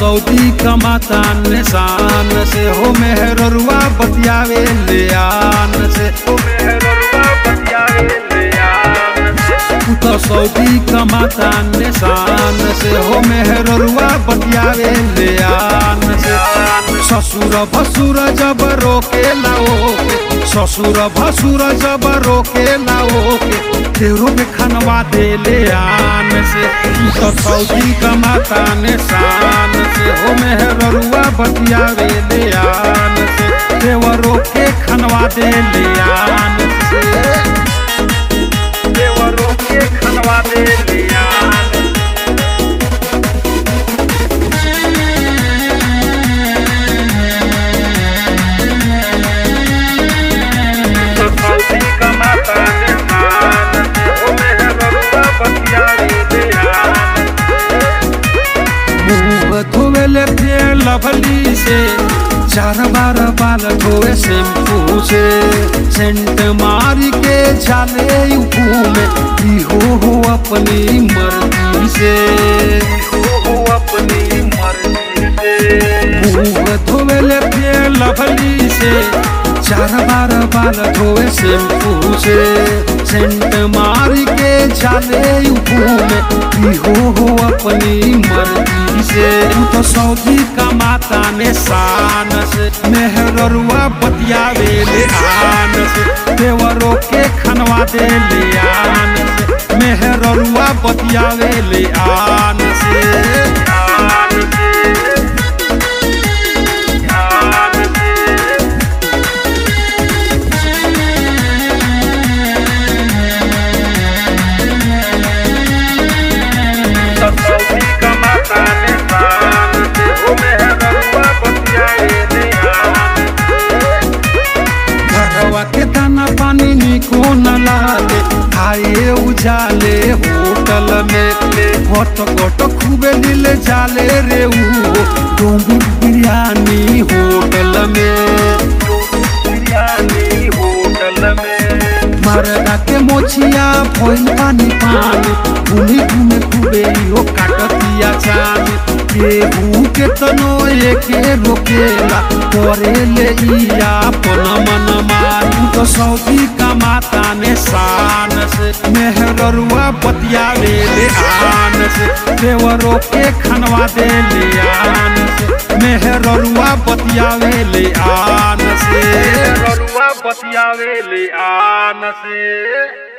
Saudi कमाता निशान से हो मेहररुआ बतियावे ले आन से हो मेहररुआ बतियावे ले आन से तू तो सऊदी कमाता निशान से हो मेहररुआ बतियावे ले आन से ससुर भसुर जब रोके लाओ ससुर भसुर जब रोके लाओ के तेरो में खनवा दे ले आन से तू तो सऊदी कमाता निशान से हो मेहररुआ बतियावे ले आन से देवरो के खनवा दे ले आन से देवरो के खनवा दे ले आन तो सऊदी कमाता निशान से हो मेहररुआ बतियावे ले आन मुंह धोवेले फेर लभली से चार बार बाल धोए शैम्पू से सेंट मार के जाले यूपू में इहो हो अपनी मर्जी से इहो हो अपनी मर्जी से मुंह धोवेले फेर लभली से चार बार बाल धोए शैम्पू से सेंट मार के जाले यूपू में इहो हो अपनी मर्जी से तू तो सऊदी कमाता ने शान से मेहररुआ बतियावे ले आन से देवरों के खनवा दे ले आन से मेहररुआ बतियावे ले आन से आन से आन से सऊदी कमाता निशान से हो मेहररुआ बतियावे ले आन घरवा के दाना पानी निको न लागे खाए उजाले होटल में घट घट खूबे दिल जाले रे ऊ डोंबू बिरयानी होटल में बिरयानी होटल में मरदा के मोछिया भइल पानी पानी घूमी घूमे खूबे इहो काटतिया चानी केहू के तनो एके रोकेला करे ले इया अपन मन मानू तो सऊदी कमाता ने शान से मेहररुआ बतियावे ले आन से देवरों के खनवा दे ले आन से मेहररुआ बतियावे ले आन से मेहररुआ बतियावे ले आन से